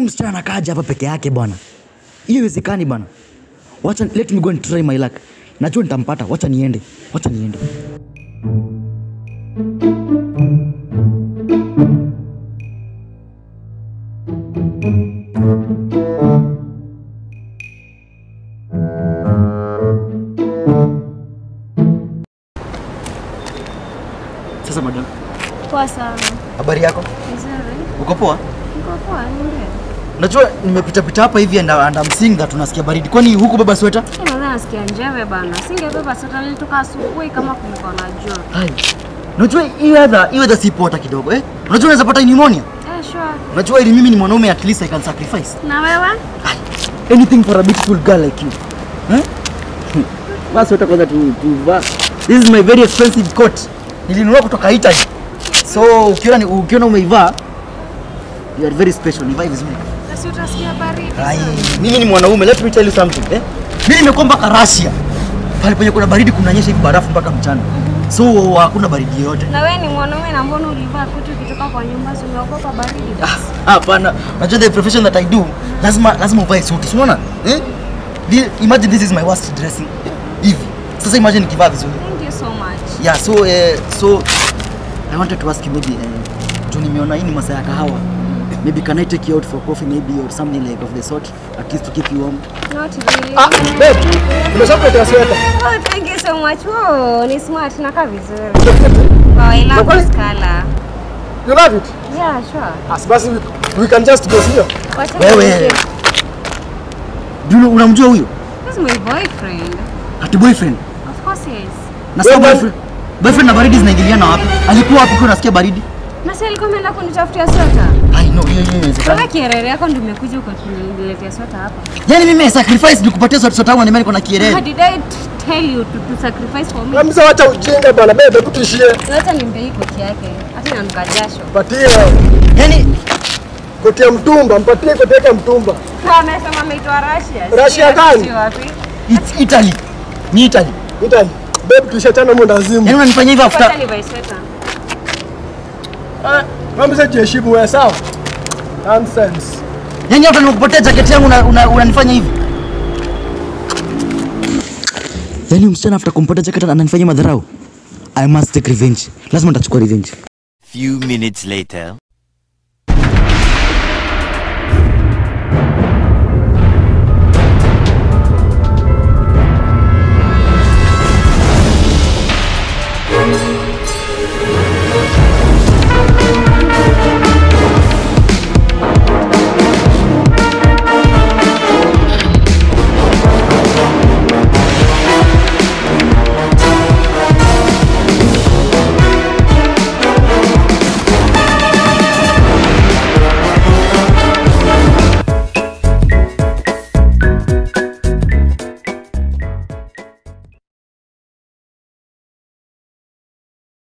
msichana anakaaja hapa peke yake bwana hiyo iwezekani bwana wacha let me go and try my luck najua nitampata wacha niende wacha niende sasa madam Poa sana. habari yako Vizuri. uko poa Niko poa, niambie. najua nimepitapita hapa hivi and, and I'm seeing that unasikia baridi kwani huku baba sweta Mimi nadhani nasikia njeve bana. Singebeba sweta nilitoka asubuhi kama kulikuwa na joto. Hai. Unajua hii weather, hii weather si poa hata kidogo eh? Unajua unaweza pata pneumonia? Eh, sure. Unajua ili mimi ni mwanaume at least I can sacrifice. Na wewe? Hai. Anything for a beautiful girl like you. Eh? Basi wewe kwanza tu tuvaa. This is my very expensive coat. Nilinunua kutoka Italy. So ukiona ni- ukiona umeivaa you are very special. Nivae vizuri. Basi utasikia baridi. Hai. Mimi ni mwanaume, let me tell you something, eh? Mimi nimekuwa mpaka Russia. Pale penye kuna baridi kunanyesha hivi barafu mpaka mchana. So hakuna baridi yoyote. Na wewe ni mwanaume na mbona ulivaa koti ukitoka kwa nyumba si unaogopa baridi? basi? Ah, Hapana, unajua the profession that I do, lazima lazima uvae suti. Si unaona? Eh? The- Imagine this is my worst dressing. Hivi. Sasa imagine nikivaa vizuri. Thank you so much. Yeah, so eh, so I wanted to ask you maybe eh, juu nimeona hii ni masaa ya kahawa. Maybe can I take you out for coffee maybe or something like of the sort at least to keep you warm. Not really. Ah, babe, nimeshakuletea sweta. Oh, thank you so much. Oh, ni smart. Nakaa vizuri. Wow, I love Nakweli? this color. You love it? Yeah, sure. As basi we, we can just go, sio? Wacha Wewe. niambie. Do you know- unamjua huyo? This is my boyfriend. Ati boyfriend. Of course yes. Na sasa Wewe- boyfriend. Boyfriend na baridi zinaingiliana wapi? Alikuwa wapi kwa unasikia baridi? Na si alikuwa ameenda kunitafutia sweta. I know, hiyo hiyo inawezekana. Kama kierere yako ndio umekuja ukaniletea sweta hapa. Yaani mimi sacrifice nikupatie sweta sweta yangu na mimi niko na How kierere. did I t- tell you to, to sacrifice for me? Kamsa wacha ujinga bwana, babe, hebu tuishie. Wacha nimpe hii koti yake. Hata inanuka jasho. Patie Yaani koti ya mtumba, mpatie koti yake ya mtumba. Kama amesema ameitwa Russia. Russia Sijui gani? sijui wapi. it's Italy. Ni Italy. Italy. Babe, tuishachana mu ndazimu. Yaani unanifanyia hivyo Wacha after nivae sweta. Kamsa jiheshimu wewe, sawa? Nonsense. Yaani hata nimekupatia jaketi yangu una- una- unanifanya hivi. Yaani msichana after kumpatia jaketi ananifanyia madharau. I must take revenge. Lazima nitachukua revenge. Few minutes later.